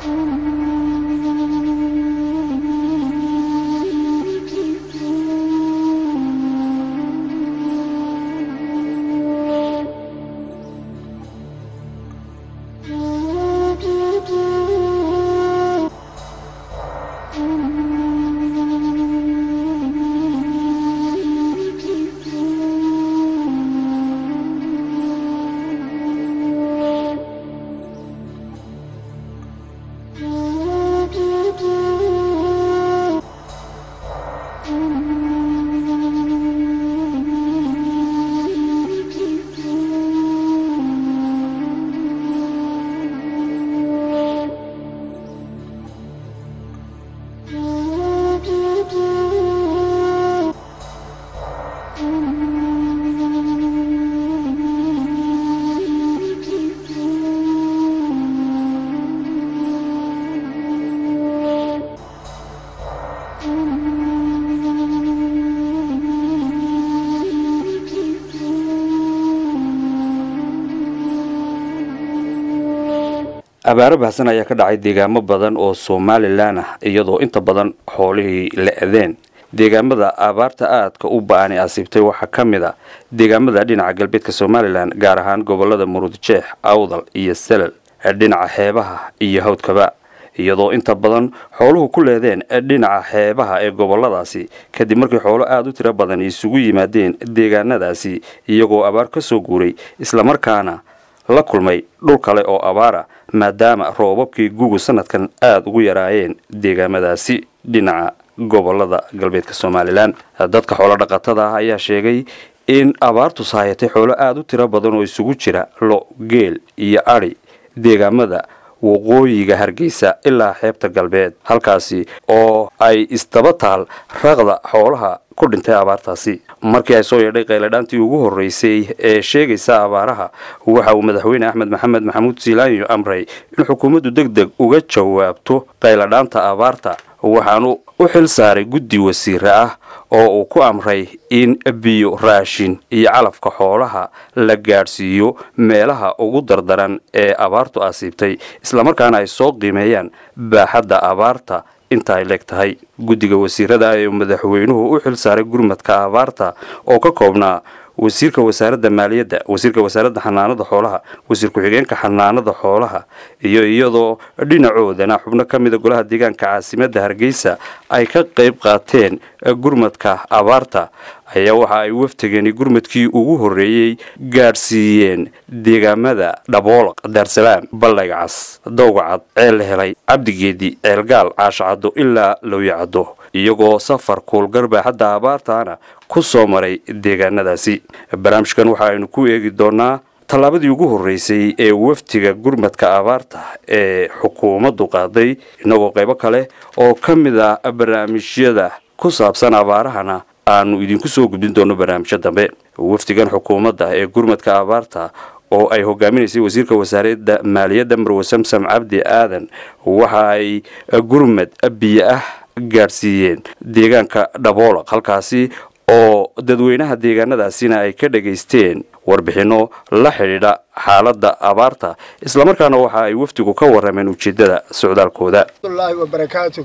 abaaro bahsan ayaa ka dhacay deegaamo badan oo somalilan ah iyadoo inta badan xoolihii la-deen deegaamada abaarta aadka u ba-ani asiibtay waxaa ka mid a deegaamada dhinaca galbeedka somalilan gaar ahaan gobolada murudjeex awdal iyo salal dhinaca xeebaha iyo hawdkaba iyadoo inta badan xooluhu ku leedeen dhinaca xeebaha ee goboladaasi kadib markii xoolo aada u tiro badan isugu yimaadeen deegaanadaasi iyagoo abaar ka soo guuray islamarkaana la kulmay dhul kale oo abaara maadaama roobabkii gugu sanadkan aada ugu yaraayeen deegaamadaasi dhinaca gobolada galbeedka somalilan dadka xoolo dhaqatada ah ayaa sheegay in abaartu saayatay xoolo aada u tiro badan oo isugu jira lo geel iyo adhi deegaamada waqooyiga hargeysa ilaa xeebta galbeed halkaasi oo ay isdaba taal raqda xoolaha ku dhintay abaartaasi markii ay soo yeedhay qayladhaantii ugu horreysay ee sheegaysa abaaraha waxa uu madaxweyne axmed maxamed maxamuud siilaanyo amray in xukuumaddu deg deg uga jawaabto qayladhaanta abaarta waxaanu u xil saaray guddi wasiire ah oo uu ku amray in biyo raashin iyo calafka xoolaha la gaadhsiiyo meelaha ugu dardaran ee abaartu asiibtay islamarkaana ay soo qiimeeyaan baaxadda abaarta inta ay leeg tahay guddiga wasiirada ee madaxweynuhu u xil saaray gurmadka abaarta oo ka koobnaa wasiirka wasaaradda maaliyadda wasiirka wasaaradda xanaanada xoolaha wasiir ku-xigeenka xanaanada xoolaha iyo iyadoo dhinacoodana xubno ka mida golaha deegaanka caasimadda hargeysa ay ka qayb qaateen gurmadka abaarta ayaa waxa ay waftigani gurmadkii ugu horreeyey gaadhsiiyeen deegaamada dhaboolaq daarsalaam ballayga cas dowgacad ceel helay cabdigeedi ceelgaal caashacaddo ilaa lowyacaddo iyagoo safar kuulgarbaaxadda abaartaana ku soo maray deegaanadaasi barnaamijkan waxa aynu ku eegi doonaa tallaabadii ugu horreysay ee waftiga gurmadka abaarta ee xukuumaddu qaaday innagoo qaybo kale oo ka mid a barnaamijyada ku saabsan abaarahana aanu idinku soo gudbin doono barnaamijyo dambe wafdigan xukuumadda ee gurmadka abaarta oo ay hogaaminaysay wasiirka wasaaradda maaliyadda marwe samsam cabdi aadan waxa ay gurmad biyo ah gaadhsiiyeen deegaanka dhaboolaq halkaasi oo dadweynaha deegaanadaasina ay ka dhagaysteen warbixinno la xidhiidha xaaladda abaarta islamarkaana waxa ay wafdigu ka warrameen ujeeddada socdaalkooda laahi wabarakaatu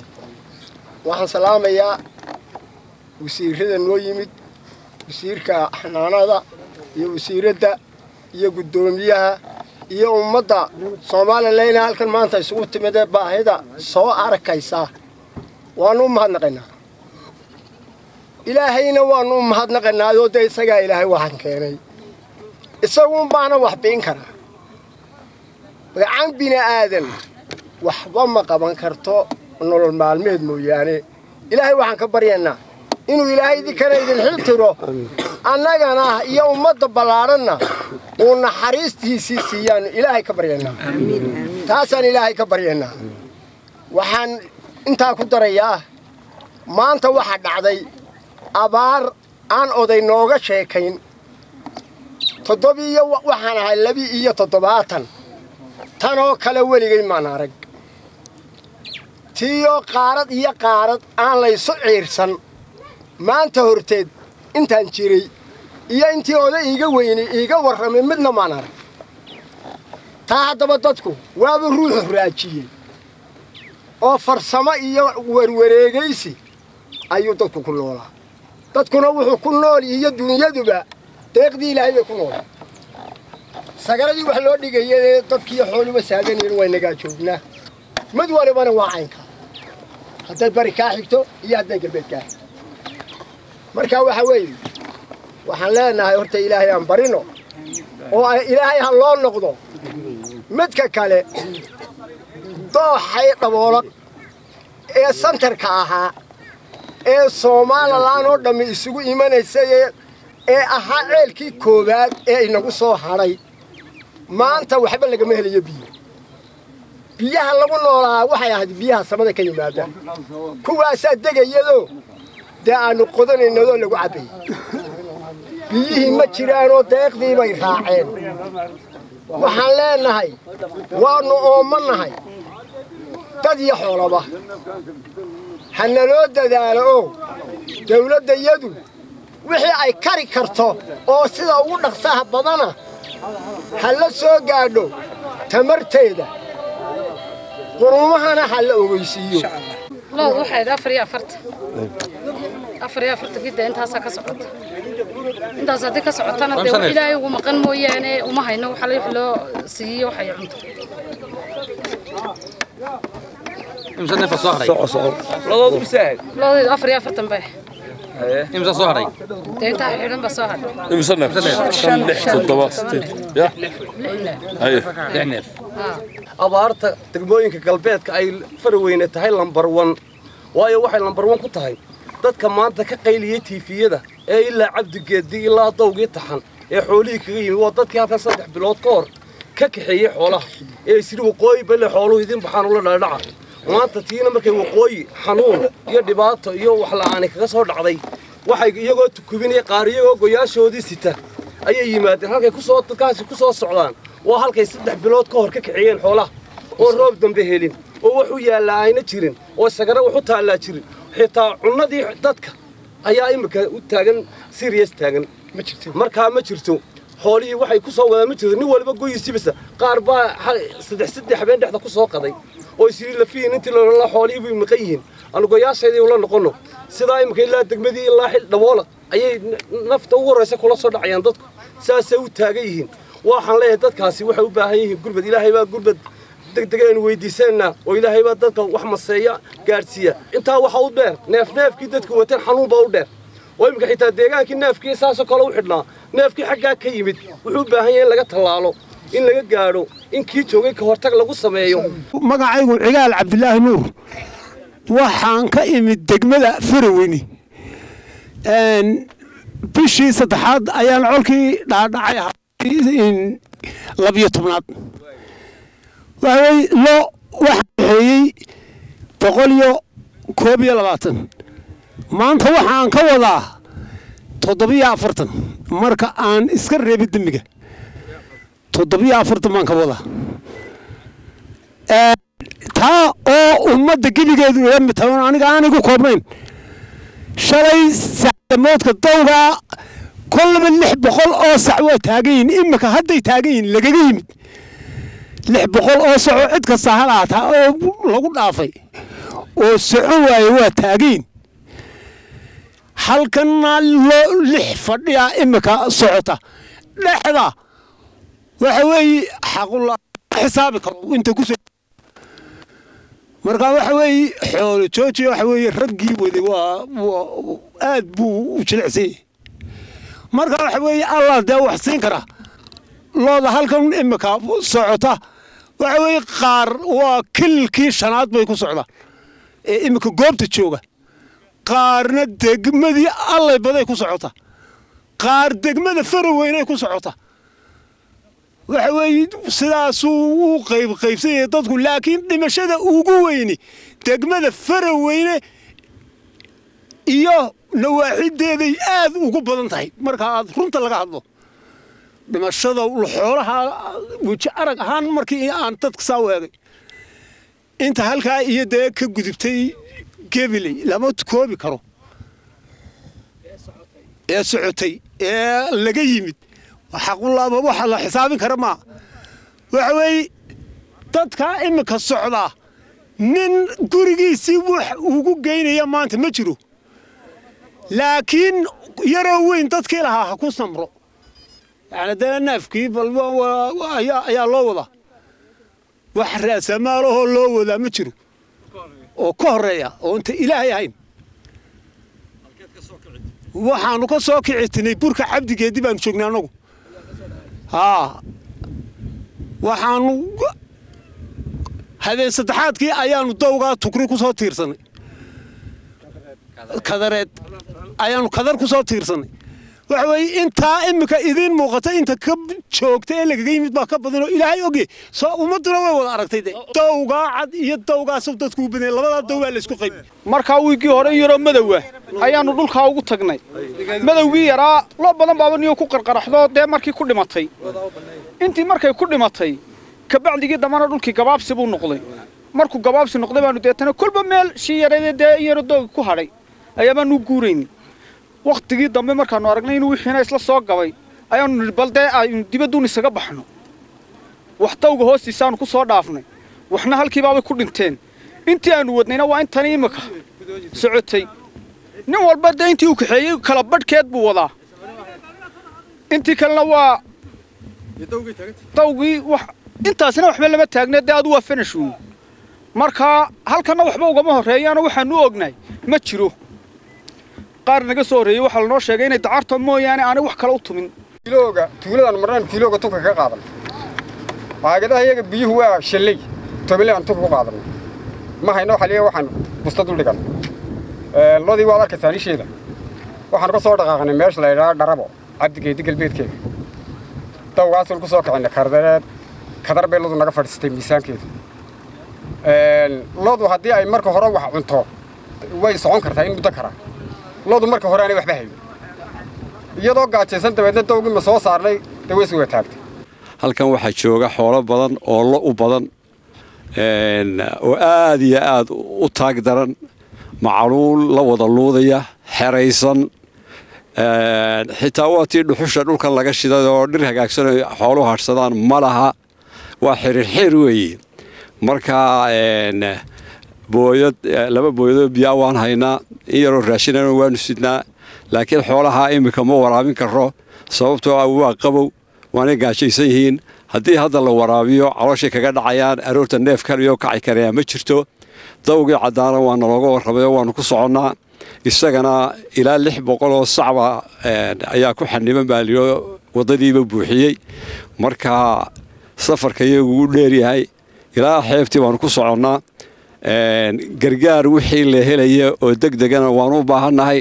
waxaan salaamayaa wasiirada noo yimid wasiirka xanaanada iyo wasiiradda iyo guddoomiyaha iyo ummadda soomaalileyna halkan maanta isugu timidee baahida soo arkaysa waannu u mahadnaqaynaa ilaahayna waannu u mahadnaqaynaayoo dee isagaa ilaahay waxaan keenay isaguun baana wax biin karaa gacan bini aadan waxba ma qaban karto nolol maalmeed mooyaane ilaahay waxaan ka baryaynaa inuu ilaahay idinkana idin xil tiro annagana iyo ummadda ballaadhanna uu naxariistiisii siiyaannu ilaahay ka baryaynaa taasaan ilaahay ka baryaynaa waxaan intaa ku darayaa maanta waxaa dhacday abaar aan oday nooga sheekayn toddobiiyo waxaan ahay labi iyo toddobaatan tanoo kale weligay maan arag tiiyoo qaarad iyo qaarad aan laysu ciirsan maanta horteed intaan jiray iyo intii oday iiga weynay iiga warramay midna maan arag taa haddaba dadku waaba ruuxu raajiyey oo farsamo iyo warwareegaysi ayuu dadku ku noolaa dadkuna wuxuu ku nool iyo dunyaduba deeqdii ilaahay bay ku nool sagaladii wax loo dhigayee dadkiiyo xooluba saaganyihin waynagaa joognaa mid walibana waa caynka hadday bari kaa xigto iyo hadday galbeed kaa xigto marka waxa weeye waxaan leenahay horta ilaahay aan barino oo ilaahay ha loo noqdo midka kale dooxay dhaboola ee santarka ahaa ee soomaalilan oo dhammi isugu imanaysay ee ahaa ceelkii koowaad ee inagu soo hadhay maanta waxba lagama helayo biyo biyaha lagu noolaa waxay ahayd biyaha samada ka yimaada kuwaasaa degayadoo dee aannu qodanaynadoo lagu cabbayy biyihii ma jiraanoo deeqdii bay raaceen waxaan leenahay waannu oomma nahay dad iyo xoolaba ha naloo dadaalo oo dawladdayadu wixii ay kari karto oo sida ugu dhaqsaha badana ha la soo gaadho tamarteeda qurumahana ha la ogeysiiyo lood waxay afar iyo afartan afar iyo afartan gidda intaasaa ka socota intaas haddii ka socotana dee wax ilaahay ugu maqan mooyaane uma hayno waxa wix loo siiyo waxay cunto imsa neef baa soo hadhay labadoodu bisaahad loodeedu afar iyo afartan bay imsa soo hadhay dee intaa xidhan baa soo hadhay imsa neef shan lix toddoba sideed ya haye lix neef abaarta degmooyinka galbeedka ay faraweyne tahay lambar wan waayo waxay lambar wan ku tahay dadka maanta ka qayliyey tiifiyada ee ilaa cabdigeeddi ilaa dawgii taxan ee xoolihii kaga yimi waa dadkii halkan saddex bilood ka hor ka kaxeeyey xoolaha ee isiri waqooyi balle xooluhu idin baxaan ula dhaadhaca maanta tiina markay waqooyi xanuun iyo dhibaato iyo wax la'aani kaga soo dhacday waxay iyagoo tukubinaya qaar iyagoo goyaashoodii sita ayay yimaadeen halkay kusoo dadkaasi ku soo socdaan waa halkay saddex bilood ka hor ka kaxeeyeen xoolaha oo roob dambe helin oo wax u yaallaa ayna jirin oo sagara wax u taallaa jirin xitaa cunnadii dadka ayaa imika u taagan siriyas taagan markaa ma jirto xoolihii waxay ku soo wadaan ma jirto nin waliba goyisiibasa qaar baa saddex saddex habeen dhexda ku soo qaday oo isiri lafiyin intii la xoolihii bay maqan yihiin aanu goyaashaydii ula noqonno sidaa imika ilaa degmadii ilaa xil dhawoola ayay nafta ugu horraysa kula soo dhacayaan dadku saasay u taagan yihiin waxaan leeyahay dadkaasi waxay u baahan yihiin gurbad ilaahay baa gurbad degdeg aynu weydiisanaynaa oo ilaahay baa dadka wax maseeya gaadhsiiya intaa waxa u dheer neef neefkii dadku wateen xanuun baa u dheer oo iminka xitaa deegaankii neefkii saasoo kale u xidhnaa neefkii xaggaa ka yimid wuxuu u baahan yahay in laga tallaalo in laga gaadho in kii joogay ka hortag lagu sameeyo magacaygu cigaal cabdilaahi nuur waxaan ka imid degmada faraweyne bishii saddexaad ayaan colkii dhaadhacay labiyo tobnaad waxawey loo waxaan kaxeeyey boqol iyo koob iyo labaatan maanta waxaan ka wadaa toddobiyo afartan marka aan iska reebi dembiga toddobiyo afartan baan ka wadaa taa oo ummadda geligeedu iga mid tahay aniga aanigu koobnayn shalay sacdamoodka dawgaa kollaba lix boqol oo sac waa taagan yihin imika hadday taagan yihin lagaga yimid lix boqol oo saco cid kasta halaataa oo lagu dhaafay oo socon waaye waa taagayn halkanna loo lix fadhiya imika socota dhexda waxa weeye xaqula xisaabi karo inta ku marka waxa weeye xoolo jooji waxa weeye raggii waday waa aad buu u jilicsanyay marka waxa weeye allah dee wax siin kara looda halkan imika socota waxa weeye qaar waa kililkii shanaad bay ku socdaan ee imika goobta jooga qaarna degmadii allay baday ku socota qaar degmada faraweynay ku socota waxa weeye sidaasuu u qayb qaybsanyaya dadku laakiin dhimashada ugu weyni degmada faraweyne iyo nawaaxideeday aad ugu badan tahay marka aad runta laga hadlo dhimashada xoolaha weji arag ahaan markii aan dadka saa u eegay inta halkaa iyo dee ka gudubtay gebiley lama koobi karo ee socotay ee laga yimid xaqulaaba waxa la xisaabin kara maa waxa weeye dadkaa imika socdaa nin gurigiisii wax ugu geynaya maanta ma jiro laakiin yaroo weyn dadkii lahaa ha ku samro yani dee neefkii balba ayaa loo wadaa wax raasamaalahoo loo wadaa ma jiro oo ka horreeya oo inta ilaahay ahayn waxaanu ka soo kicitinay burka cabdigeedii baanu joognay annagu haa waxaanu habeen saddexaadkii ayaanu dawgaa tukri ku soo tiirsanay kadareed ayaanu kadar ku soo tiirsanay waxa weeye intaa iminka idiin muuqata inta ka joogta ee lagaga yimid baa ka badan oo ilaahay ogye soo ummadduna way wada aragtay de dawgaa cad iyo dawgaasoo dadku u badanyay labadaa daw baa laysku qayb markaa wiiggii hore in yaroo madowa ayaannu dhulkaa ugu tagnay madowgii yaraa loo badan baaba niyo ku qarqaraxdo dee markii ku dhimatay intii markay ku dhimatay kabacdigii dambana dhulkii gabaabsi buu noqday markuu gabaabsi noqday baanu deetana kolba meel shii yareedee dee in yaroo doogi ku hadhay ayaabaanu guurayni wakhtigii dambe markaannu aragnay inuu wixiina isla soo gabay ayaannu nidhi bal dee aynu dibadduun isaga baxno wax dawga hoostiisaannu ku soo dhaafnay waxna halkiibaabay ku dhinteen intii aannu wadnayna waa intani imika socotay nin walba dee intii uu kaxeeyey kala badhkeed buu wadaa intii kalena waa dawgii wax intaasina waxba lama taagna dee adu waa finish uun markaa halkanna waxba ugama horreeyaano waxaanu ognahay ma jiro qaar naga soo horreeyey waxaa lanoo sheegay inay dacarta mooyaane aanay wax kale u tumin kiilooga tuuladan marnaan kiilooga tunka ka qaadan baagadaha iyaga biyuhu waa shalley tobanle aan tunka ku qaadanay ma hayno waxa liya waxaan busta dul dhigan lodii waad arkaysaa nisheeda waxaanu ka soo dhaqaaqnay meesha la yidhaha dharabo cabdigeedi galbeedkeeda dawgaasaynu ku soo kicinay kardareed kadar bay lodu naga fadhiistay miisaankeeda lodu haddii ay marka hore wax cunto way socon kartaa in muddo karaa lodu marka hore aanay waxba hayn iyadoo gaajaysan dabeedna dawgii ma soo saarnay dee way suga taagtay halkan waxaa jooga xoolo badan oo lo u badan oo aad iyo aad u taag daran macaluul la wada luudaya xeraysan xitaa waa tii dhuxusha dhulkan laga shiday oo dhir hagaagsan xooluhu hadhsadaan ma laha waa xiriirxiir weeye marka booyad laba booyadoo biyaa waan haynaa in yaroo raashinana waanu sidnaa laakiin xoolaha iminka ma waraabin karo sababtoo ah waa qabow waanay gaajaysan yihiin haddii hadda la waraabiyo calooshay kaga dhacayaan aroorta neef kaliyo kacay karayaa ma jirto dawgii caddaana waa nalooga warrabayo waanu ku soconnaa isagana ilaa lix boqoloo sacba ayaa ku xaniban baa liyo waddadiiba buuxiyey marka safarka iyagu u dheeryahay ilaa xeebtii waanu ku soconnaa gargaar wixii la helaya oo deg degana waanu u baahannahay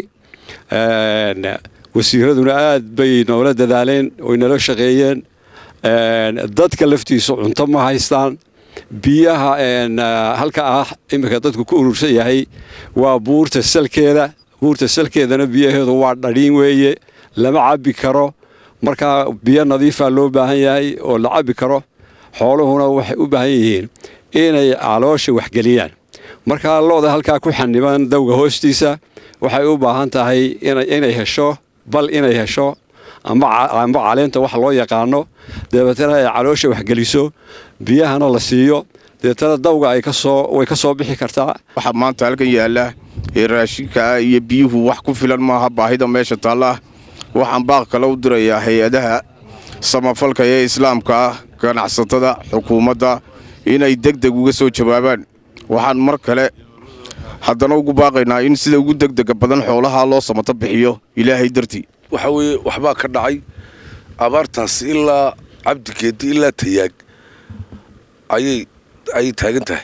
wasiiraduna aad bay noola dadaaleen oy nala shaqeeyeen dadka laftiisu cunto ma haystaan biyaha halka ah iminka dadku ku urursan yahay waa buurta salkeeda buurta salkeedana biyaheedu waa dhadhiin weeye lama cabbi karo markaa biyo nadiifaa loo baahan yahay oo la cabbi karo xooluhuna waxay u baahan yihiin inay caloosha waxgeliyaan markaa looda halkaa ku xaniban dawga hoostiisa waxay u baahan tahay inay hesho bal inay hesho amba caleenta wax loo yaqaano dabeetana ay caloosha waxgeliso biyahana la siiyo dabeetana dawga way ka soo bixi kartaa waxaa maanta halkan yaalla ee raashinkaa iyo biyuhu wax ku filan maaha baahida meesha taalla ah waxaan baaq kale u dirayaa hay-adaha samafalka ee islaamka ah ganacsatada xukuumadda inay deg deg uga soo jawaabaan waxaan mar kale haddana ugu baaqaynaa in sida ugu degdega badan xoolaha loo samato bixiyo ilaahay dartii waxa weeye waxbaa ka dhacay abaartaas ilaa cabdigeedi ilaa tayaag ayay ayay taagan tahay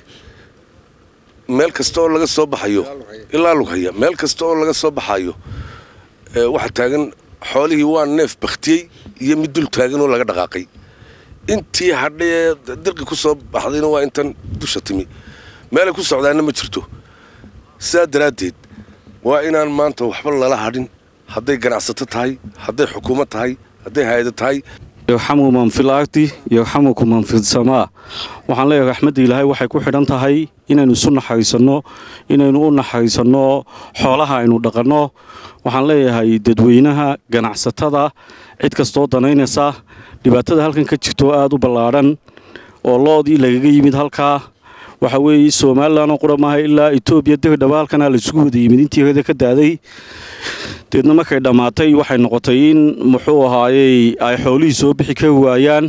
meel kasta oo laga soo baxayo ilaa lughaya meel kasta oo laga soo baxayo waxaa taagan xoolihii waa neef bakhtiyey iyo mid dul taagan oo laga dhaqaaqay intii hadhaee dirqi ku soo baxdayna waa intan dusha timi meelay ku socdaanna ma jirto sidaa daraaddeed waa inaan maanta waxba lala hadhin hadday ganacsato tahay hadday xukuumad tahay hadday hay-ado tahay yarxamu man fil ardi yarxamukum man fi samaa waxaan leeyahay raxmadda ilaahay waxay ku xidhan tahay inaynu isu naxariisanno inaynu u naxariisanno xoolaha aynu dhaqanno waxaan leeyahay dadweynaha ganacsatada cid kastoo danaynaysa dhibaatada halkan ka jirto aad u ballaadhan oo loodii lagaga yimid halkaa waxa weeye somalilan oo qura maaha ilaa etoobiya degdhaba halkanaa laisugu wada yimid intii hada ka daaday deedna markay dhammaatay waxay noqotay in muxuu ahaayey ay xoolihii soo bixi ka waayaan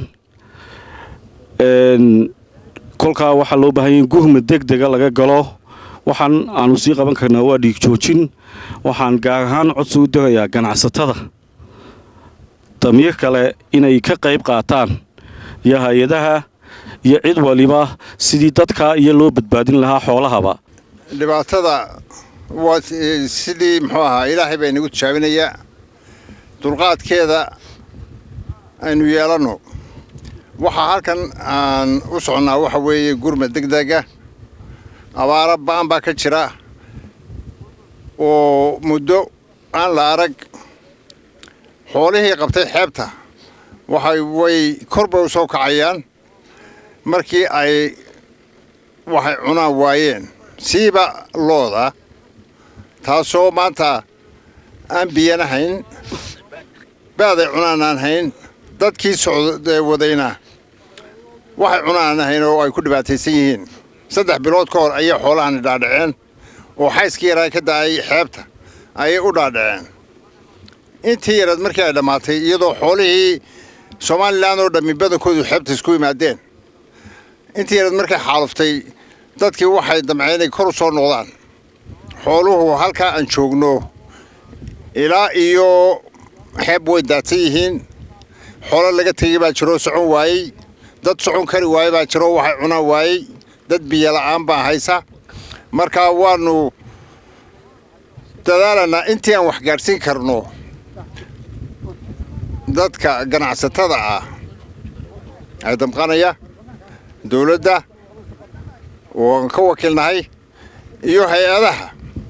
kolkaa waxaa loo baahanya in guhma deg dega laga galo waxaan aanu sii qaban karnaa waa dhiig joojin waxaan gaar ahaan codsi u dirayaa ganacsatada damiir kale inay ka qayb qaataan iyo hay-adaha iyo cid waliba sidii dadka iyo loo badbaadin lahaa xoolahaba dhibaatada waa sidii muxuu ahaa ilaahay baa inagu tijaabinayaa dulqaadkeeda aynu yeelanno waxaa halkan aan u soconnaa waxa weeye gurmad degdega abaaro ba'an baa ka jira oo muddo aan la arag xoolihii qabtay xeebta waxay way korba u soo kacayaan markii ay waxay cunaan waayeen siiba looda taasoo maanta aan biyana hayn baaday cunaan aan hayn dadkii socda wadayna waxay cunaan hayn oo ay ku dhibaataysan yihiin saddex bilood ka hor ayay xoolahani dhaadhaceen oo xayskii yaraa ka da'ay xeebta ayay u dhaadhaceen intii yaraed markii ay dhammaatay iyadoo xoolihii somalilan oo dhammi badankoodu xeebta isku yimaadeen intii yaraed markay xaaluftay dadkii waxay damceen inay kor u soo noqdaan xooluhu halkaa aan joogno ilaa iyo xeeb way daadsan yihiin xoolo laga tegey baa jiroo socon waayey dad socon kari waaye baa jiroo waxay cunaan waayey dad biyola'aan baa haysa markaa waannu dadaalanaa intii aan wax gaadhsiin karno dadka ganacsatada ah ee damqanaya dawladda oo aan ka wakiilnahay iyo hay-adaha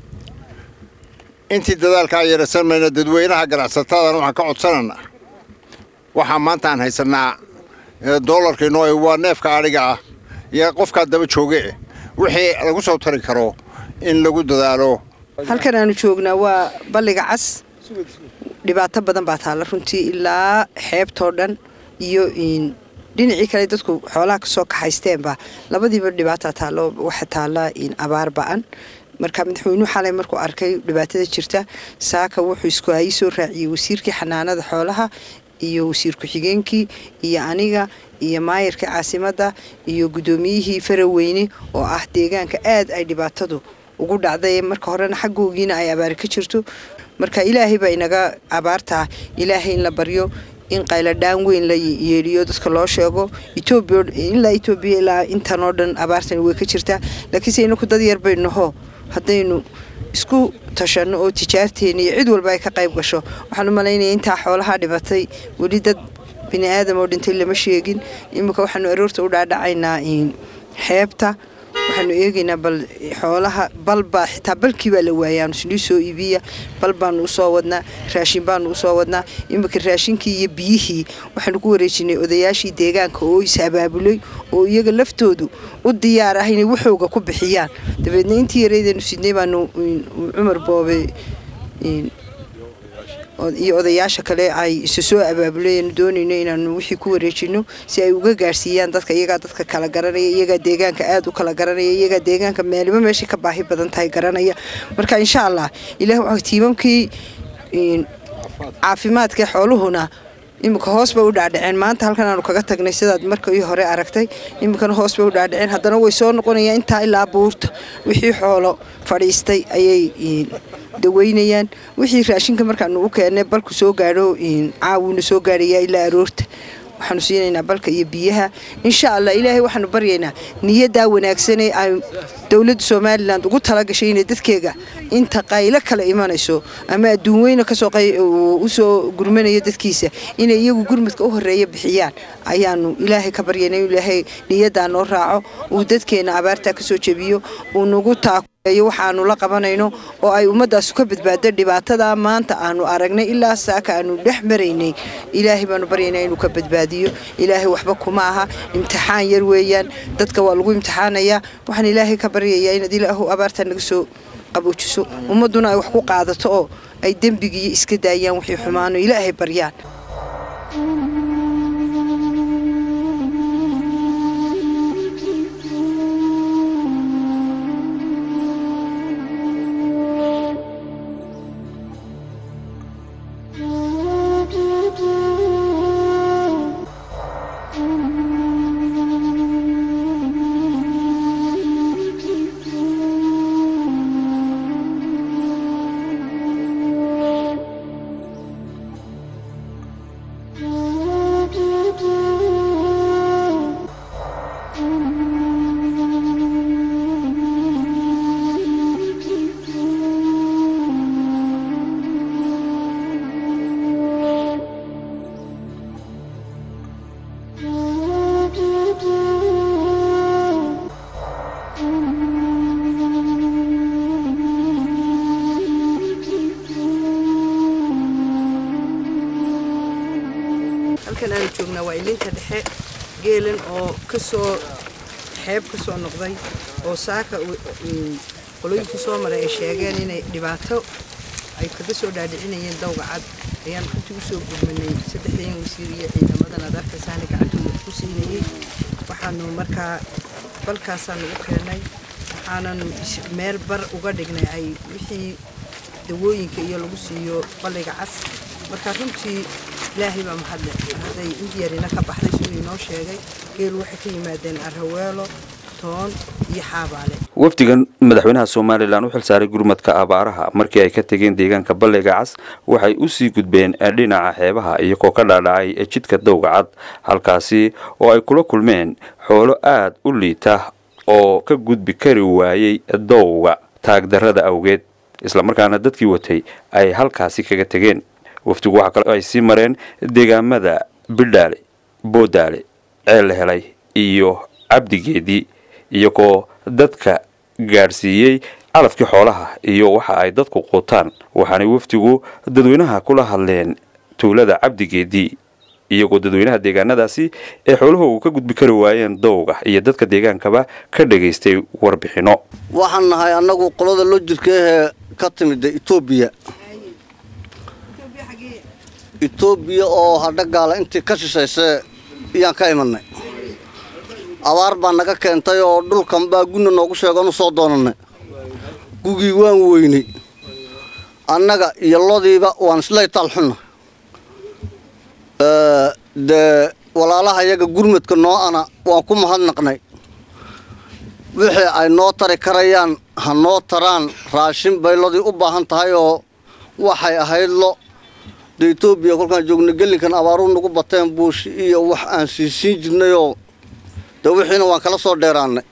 intii dadaalkaa yeerasan mayna dadweynaha ganacsatadana waxaan ka codsananaa waxaa maanta aan haysannaa doolarka inoo waa neefka adhiga ah iyo qofkaa daba jooge wixii lagu soo tari karo in lagu dadaalo halkan aanu joognaa waa balliga cas dhibaato badan baa taalla runtii ilaa xeebtoo dhan iyo dhinacii kale dadku xoolaha kasoo kaxaysteenba labadiiba dhibaata taallo waxa taalla abaar ba'an marka madaxweynuhu xalay markuu arkay dhibaatada jirta saaka wuxuu isku hayi soo raaciyey wasiirkii xanaanada xoolaha iyo wasiir ku-xigeenkii iyo aniga iyo maayarkii caasimadda iyo guddoomiyihii faraweyne oo ah deegaanka aad ay dhibaatadu ugu dhacday marka horena xaggoogiina ay abaari ka jirto marka ilaahay baa inaga abaartaa ilaahay in la baryo in qayladhaan weyn la yeedhiyo dadka loo sheego ilaa etoobiya ilaa intan oo dhan abaartani way ka jirtaa laakiinse inaku dad yar bay naho haddaynu isku tashanno oo tijaarteena iyo cid walba ay ka qayb gasho waxaan u malaynaya intaa xoolaha dhibatay weli dad bini aadam oo dhintay lama sheegin iminka waxaanu aroorta u dhaadhacaynaa xeebta waxaanu eegaynaa bal xoolaha balbaa xitaa balkii baa la waayaanu sinii soo iibiya bal baanu usoo wadnaa raashin baanu usoo wadnaa iminka raashinkii iyo biyihii waxaanu ku wareejinay odayaashii deegaanka oo is abaabulay oo iyaga laftoodu u diyaar ah inay waxooga ku bixiyaan dabeedna intii yareydaynu sidnay baanu cumar boobe iyo odayaasha kale ay isu soo abaabulayanu doonayno inaanu wixii ku wareejino si ay uga gaarsiiyaan dadka iyagaa dadka kala garanaya iyagaa deegaanka aad u kala garanaya iyagaa deegaanka meeliba meeshay ka baahi badan tahay garanaya marka insha allah ilaah tiimamkii caafimaadka xooluhuna iminka hoos bay u dhaadhaceen maanta halkan aanu kaga tagnay sidaad markii hore aragtay iminkana hoos bay u dhaadhaceen haddana way soo noqonayaan intaa ilaa buurta wixii xoolo fadhiistay ayay daweynayaan wixii raashinka markaanu u keennay balku soo gaadho caawina soo gaadhayaa ilaa aroorta waxaanu siinaynaa balka iyo biyaha insha allah ilaahay waxaanu baryaynaa niyaddaa wanaagsanee ay dowladda somalilan ugu talagashay inay dadkeega inta qaylo kala imanayso ama adduun weyne kasoo usoo gurmanaya dadkiisa inay iyagu gurmadka u horeeya bixiyaan ayaanu ilaahay ka baryaynaa in ilaahay niyaddaa noo raaco uu dadkeena abaartaa kasoo jebiyo uu nagu taako waxaanu la qabanayno oo ay ummadaasu ka badbaado dhibaatada maanta aanu aragnay ilaa saaka aanu dhex maraynay ilaahay baanu baryaynaa inuu ka badbaadiyo ilaahay waxba kuma aha imtixaan yar weeyaan dadka waa lagu imtixaanayaa waxaan ilaahay ka baryayaa inaad ilaahu abaartaa naga soo qaboojiso ummadduna ay wax ku qaadato oo ay dembigiiyo iska daayaan wixii xumaano ilaahay baryaan waa ilinta dhexe geelan oo kasoo xeeb ka soo noqday oo saaka qolooyinkii soo maray ay sheegeen inay dhibaato ay kaga soo dhaadhicinayeen dawga cad ayaan runtii usoo gurmanay saddexdeen wasiir iyo ciidamadan aad arkaysaana gacantooda ku siinayey waxaanu markaa balkaasaan ugu keennay waxaanan meel bar uga dhignay ay wixii dawooyinka iyo lagu siiyo balliga cas marka runtii ilaahay baa mahadle hadday indiyarina ka baxday siduu inoo sheegay geelu waxay ka yimaadeen arraweelo toon iyo xaabaale wafdigan madaxweynaha somalilan u xilsaaray gurmadka abaaraha markii ay ka tegeen deegaanka balliga cas waxay usii gudbeen dhinaca xeebaha iyagoo ka dhaadhacay jidka dowga cad halkaasi oo ay kula kulmeen xoolo aad u liita oo ka gudbi kari waayey dowga taagdarrada awgeed islamarkaana dadkii watay ay halkaasi kaga tegeen wafdigu waxa kale ay sii mareen deegaamada bidhaale boodaale ceel la helay iyo cabdigeedii iyagoo dadka gaadhsiiyey calafkii xoolaha iyo waxa ay dadku quutaan waxaanay wafdigu dadweynaha kula hadleen tuulada cabdigeedii iyagoo dadweynaha deegaanadaasi ee xooluhu uu ka gudbi kari waayeen dowga iyo dadka deegaankaba ka dhagaystay warbixinno waxaan nahay annagu qolada loo jirka ahee ka timida etoobiya etoobiya oo hadha gaala intii ka shishaysee iyaan ka imanay abaar baa naga keentay oo dhulkan baa gunna noogu sheegoonu soo doonannay gugii waan weynay annaga iyo lodiiba waan islay taalxunna dee walaalaha yaga gurmadka noo ana waan ku mahadnaqnay wixii ay noo tari karayaan ha noo taraan raashin bay lodii u baahan tahay oo waxay ahayd lo dee etoobiya kolkaan joogna gelinkan abaaruu nagu bateen buushi iyo wax aan siisiin jirnayoo dee wixiina waan kala soo dheeraannay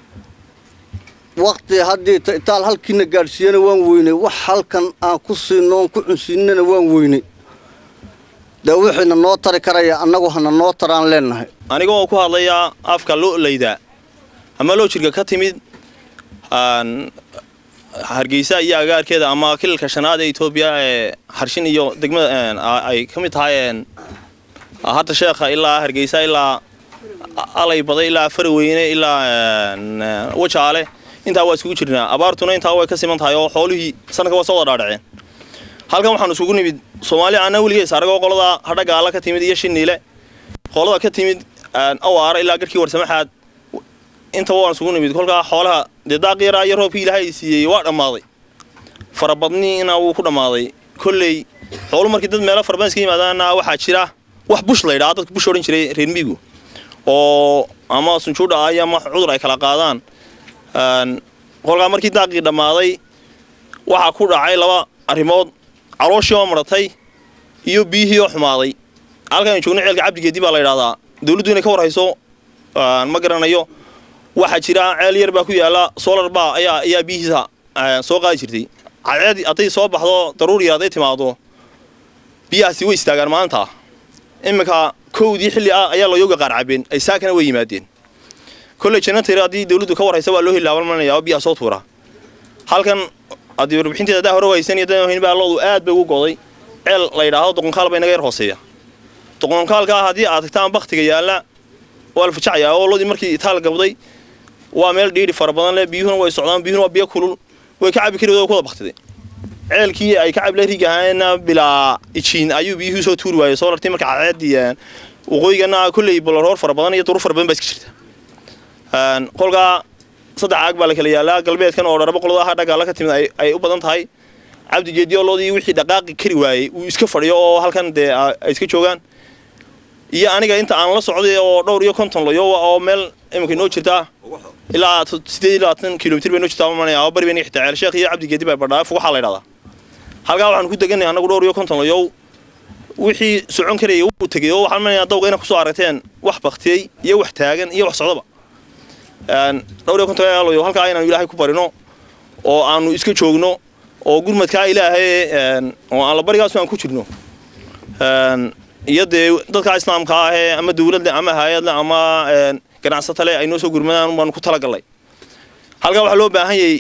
wakti haddii itaal halkiina gaadhsiiyana waan weynay wax halkan aan ku siinno oon ku cunsiinana waan weynay dee wixiina noo tari karaya annagu hana noo taraan leennahay aniga oo ku hadlayaa afka lo'layda ama loo jirka ka timid hargeysa iyo agaarkeeda ama kilalka shanaad ee etoobiya ee harshin iyo degmada ay ka mid tahay hadda sheekha ilaa hargeysa ilaa alay baday ilaa faraweyne ilaa wajaale intaa waa iskugu jirnaa abaartuna intaa way ka siman tahay oo xoolihii sanadka waa soo wada dhaadhaceen halkan waxaanu isugu nimid soomaali ana weligees aragoo qolada hadha gaala ka timid iyo shiniile qolada ka timid awaara ilaa garhkii warsamaxaad intaba waan isugu nimid kolkaa xoolaha dee daaqi yaraa iyo roobkii ilaahay siiyey waa dhammaaday farabadniina wuu ku dhammaaday kolley xoolu markii dad meelo farabadan iska yimaadaana waxaa jira wax bush la ydhaha dadka bush odhan jiray reer miigu oo ama sunjuudha ay ama cudur ay kala qaadaan kolkaa markii daaqii dhammaaday waxaa ku dhacay laba arrimood calooshii oo maratay iyo biyihii oo xumaaday halkaan joogno ceelka cabdigeedii baa la ydhahdaa dawladdu inay ka warhayso ma garanayo waxaa jira ceel yar baa ku yaala solar ba ayaa ayaa biyihiisa soo qaadi jirtay cadceed hadday soo baxdo daruur yar hadday timaado biyahaasi way istaagaan maanta iminka kowdii xilli ah ayaa looyoga qaar cabeen ay saakana way yimaadeen kolley jannatar haddii dawladdu ka warhaysa waa loo heli laabalmanaya oo biyaha soo tuura halkan haddii warbixinteeda haddaa hore waysan iyo dan baa loodu aad bay ugu goday ceel la yidhaahdo doqonkaal bay naga yar hooseeya doqonkaalka haddii aad tagtaan baktiga yaalla waa la fajacayaa oo loodii markii itaal gabday waa meel dhiiri fara badan leh biyuhuna way socdaan biyuhuna waa biyo kulul way ka cabi kari way ku wada baktiday ceelkii ay ka cabla rig ahaayeenna bilaa ijiin ayuu biyuhu soo tuuri waayey soo lartay marka cadceedii waqooyigana kolley bolaroor fara badan iyo durur fara badan baa iska jirta kolkaa saddex caag baa la kala yaalaa galbeedkan oo dharabo qolada aha dhagaala ka timid ay u badan tahay cabdigeedii oo loodii wixii dhaqaaqi kari waayey uu iska fadhiyo oo halkan dee ay iska joogaan iyo aniga inta aan la socday oo dhowr iyo konton layo oo meel iminka inoo jirtaa ilaa sideed iyo labaatan kilomitr bay inoo jirtaa manaya oo bari bayna xitaa ceel sheekh iyo cabdigeedi baa badhaa fugaxaa la ydhahdaa halkaa waxaan ku deganay annagu dhowr iyo konton layow wixii socon karayay wuu tegey oo waxaan manayaa dawga inaa kusoo aragteen wax baktiyey iyo wax taagan iyo wax socdaba dhowr iyo konton layow halkaa inaanu ilaahay ku barino oo aanu iska joogno oo gurmadkaa ilaahay oo aan la barigaasu aan ku jirno iyo dee dadka islaamka ah ee ama dawladle ama hay-adle ama ganacsatale ay noo soo gurmadaan baanu ku talagallay halkaa waxaa loo baahan yay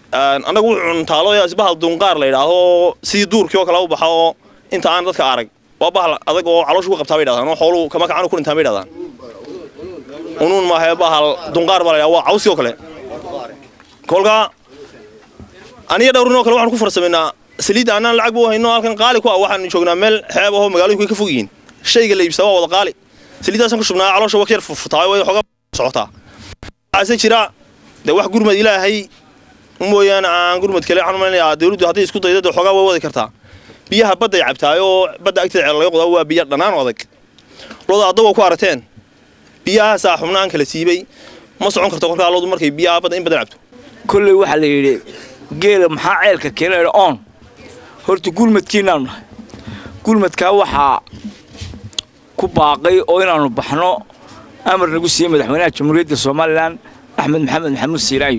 annagu wuxuu cuntaalo isbahal dunqaar la yidhaaho sidii duurkii oo kale u baxa oo inta aan dadka arag waa bahal adag oo calooshu ku qabtaa bay dhahdaan oo xooluhu kama kacanu ku dhintaan bay dhahdaan unuun maaha bahal dunqaar baa la yidhaha waa cawsi oo kale kolka aniga dhowrin oo kale waxaan ku farsamaynaa saliidda annaan lacag buu hayno halkan qaali ku ah waxaan joognaa meel xeeb ahoo magaalooyinku ay ka fog yihiin shayga la iibsaa waa wada qaali saliiddaasaan ku shubnaa caloosha waa ka yar furfutaa way xoogaa socotaa waxaase jira dee wax gurmad ilaahay mooyaane aan gurmad kale waxaan umalenayaa dawladdu hadday isku daydo dee xoogaa way wadi kartaa biyaha badday cabtaay oo badda agteeda laga qodaa waa biyo dhannaan oo adag looda adagoo ku aragteen biyahaasaa xubnaan kala siibay ma socon karto kolkaa loodu markay biyaha badda in badan cabto kolley waxaa la yidhi geela maxaa ceelka keenay oon horta gurmadkiinaanu nahay gurmadkaa waxaa ku baaqay oo inaannu baxno amar nagu siiyey madaxweynaha jamhuuriyadda somalilan axmed maxamed maxamuud siiraayo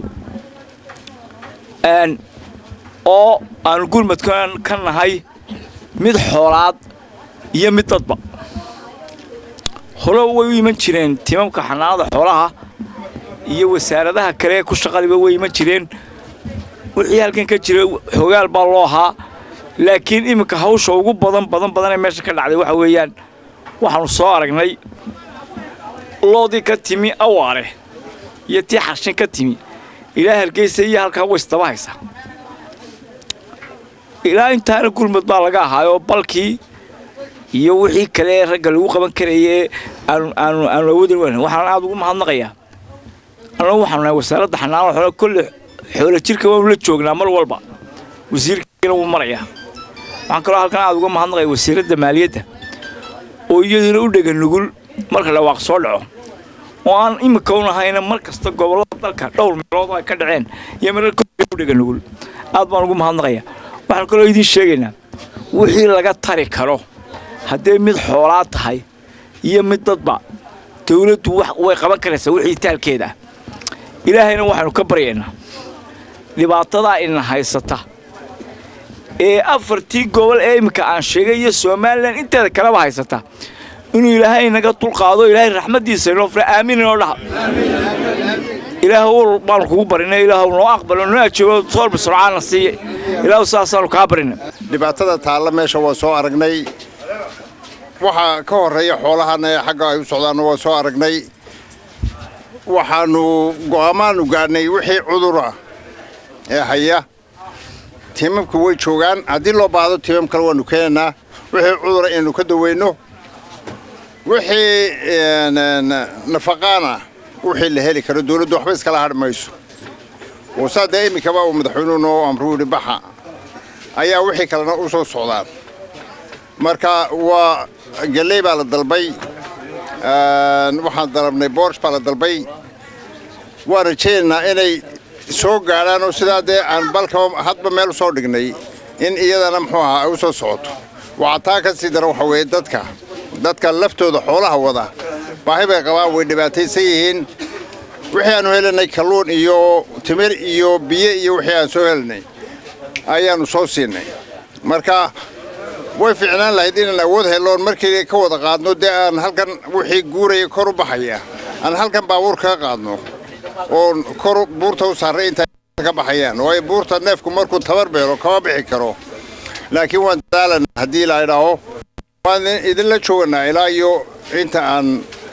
oo aanu gurmadkan ka nahay mid xoolaad iyo mid dadba hore way u iman jireen timamka xanaanada xoolaha iyo wasaaradaha kale ku shaqadiba way iman jireen wixii halkan ka jira xogaal baa loo ahaa laakiin iminka hawsha ugu badan badan badan ee meesha ka dhacday waxa weeyaan waxaanu soo aragnay loodii ka timi awaare iyo tii xarshin ka timi ilaa hargeysa iyo halkaa waysdaba haysa ilaa intaana gurmad baa laga ahaayoo balkii iyo wixii kale ee ragga lagu qaban karayay aanu aanu aanu awoodin weyn waxaan aada ugu mahadnaqayaa annagu waxaanu nahay wasaaradda xanaanada xoolo kolle xoolo jirka waanu la joognaa mar walba wasiirkiina wuu marayaa waxaan kaloo halkan aada uga mahadnaqaya wasiiradda maaliyadda oo iyaduna u dhega nugul marka dhawaaq soo dhaco oo aan imika u nahayna mar kasta gobollada dalka dhowr meelood ay ka dhaceen iyo mararka u dhega nugul aad baan ugu mahadnaqaya waxaan kaloo idiin sheegaynaa wixii laga tari karo hadday mid xoolaad tahay iyo mid dadba dawladdu way qaban karaysaa wixii taalkeeda ah ilaahayna waxaanu ka baryaynaa dhibaatadaa ina haysata ee afartii gobol ee iminka aan sheegay iyo somalilan inteeda kaleba haysata inuu ilaahay inaga dulqaado ilaahay raxmaddiisa inoo fura aamin inoo dhaha ilaahu baanu kugu barinay ilaahu noo aqbalo noo ajoogo soolba surcaana siiye ilaahu saasaanu kaa barinay dhibaatada taalla meesha waa soo aragnay waxaa ka horreeya xoolahana ee xagga ay u socdaanna waa soo aragnay waxaannu go'aamaanu gaadhnay wixii cudura ee haya tiimamku way joogaan haddii loo baahdo tiimam kale waannu keenaynaa wixii cudura inaynu ka daweyno wixii nafaqaana wixii la heli karo dawladdu waxba iskala hadhi mayso oo saa dee iminkaba uu madaxweynuhu noo amruu yidhi baxa ayaa wixii kalena u soo socdaan marka waa galley baa la dalbay waxaan dalabnay boorsh baa la dalbay waan rajaynaynaa inay soo gaadhaan oo sidaa dee aan balkaba hadba meel usoo dhignay in iyadana muxuu ahaa ay u soo socoto waxaa taa ka sii dara waxa weeye dadka dadka laftooda xoolaha wada baahi bay qabaan way dhibaataysan yihiin wixii aanu helanay kalluun iyo timir iyo biyo iyo wixii aan soo helanay ayaannu soo siinay marka way fiicnaan lahayd inaan awood heloon markii ka wada qaadno dee aan halkan wixii guuraya kor u baxaya aan halkan baabuur kaga qaadno oo kor buurta u saarray inta ka baxayaan waayo buurta neefku markuu tabar beelo kama bixi karo laakiin waan dadaalana haddii la idhaaho waan idinla jooganaa ilaa iyo inta aan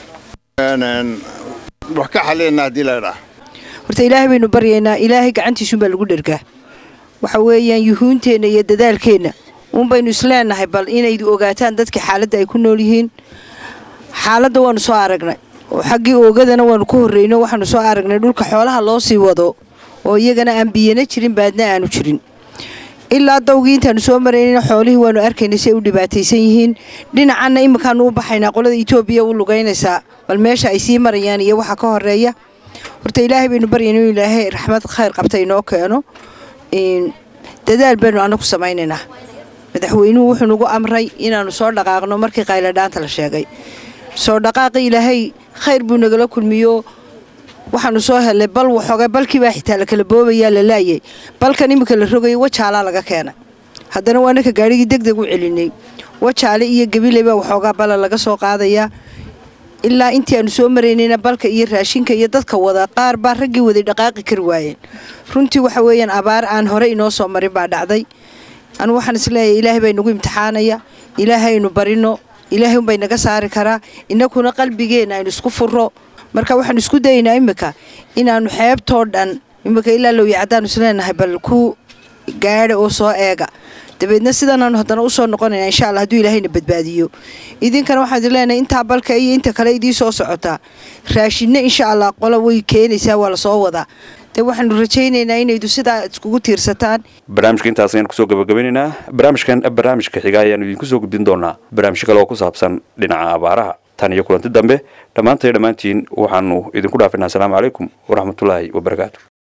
wax ka xalinayna haddii la idhaaho horta ilaahay baynu baryaynaa ilaahay gacantiisuunbaa lagu dhergaa waxa weeyaan yuhuunteenna iyo dadaalkeenna uun baynu isleenahay bal inaydu ogaataan dadka xaaladda ay ku nool yihiin xaaladda waanu soo aragnay oo xaggii oogadana waanu ka horreyno waxaanu soo aragnay dhulka xoolaha loo sii wado oo iyagana aan biyana jirin baadna aanu jirin ilaa dawgii intaanu soo maraynayna xoolihii waanu arkaynay si ay u dhibaataysan yihiin dhinacanna iminkaanu u baxaynaa qolada etoobiya u lugaynaysaa bal meesha ay sii marayaan iyo waxa ka horeeya horta ilaahay baynu baryayna inuu ilaahay raxmad khayr qabta inoo keeno dadaal baynu annagu samaynaynaa madaxweynuhu wuxuu nagu amray inaannu soo dhaqaaqno markii qayladhaanta la sheegay soo dhaqaaqi ilaahay khayr buu nagala kulmiyo waxaanu soo helnay bal waxoogay balkiibaa xitaa la kala boobayaa la laayay balkan iminka la rogayay wajaalaa laga keenay haddana waa ninka gaadhigii deg deg u celinay wajaale iyo gabiley baa waxoogaa bala laga soo qaadayaa ilaa intii aanu soo maraynayna balka iyo raashinka iyo dadka wada qaar baa raggii waday dhaqaaqi kari waayeen runtii waxa weeyaan abaar aan hore inoo soo marin baa dhacday anu waxaan isleeyahay ilaahay baa inagu imtixaanaya ilaahaynu barino ilaahay unbay naga saari karaa innakuna qalbigeenna aynu isku furo marka waxaanu isku dayaynaa iminka inaannu xeebtoo dhan iminka ilaa lowya caddaanu isleenahay bal ku gaadha oo soo eega dabeedna sidanaanu haddana usoo noqonayna insha alla hadduu ilaahayna badbaadiyo idinkana waxaan idin leenahay intaa balka iyo inta kale idii soo socotaa raashinna insha allah qola way keenaysaa waa lasoo wadaa de waxaanu rajaynaynaa inaydu sidaa iskugu tiirsataan barnaamijka intaas ayaan kusoo gabagabeynaynaa barnaamijkan barnaamijka xiga ayaanu idinku soo gudbin doonaa barnaamijyo kale oo ku saabsan dhinaca abaaraha tan iyo kulanti dambe dhammaantay dhammaantiin waxaanu idinku dhaafinaa asalaamu calaykum waraxmatullaahi wabarakaatu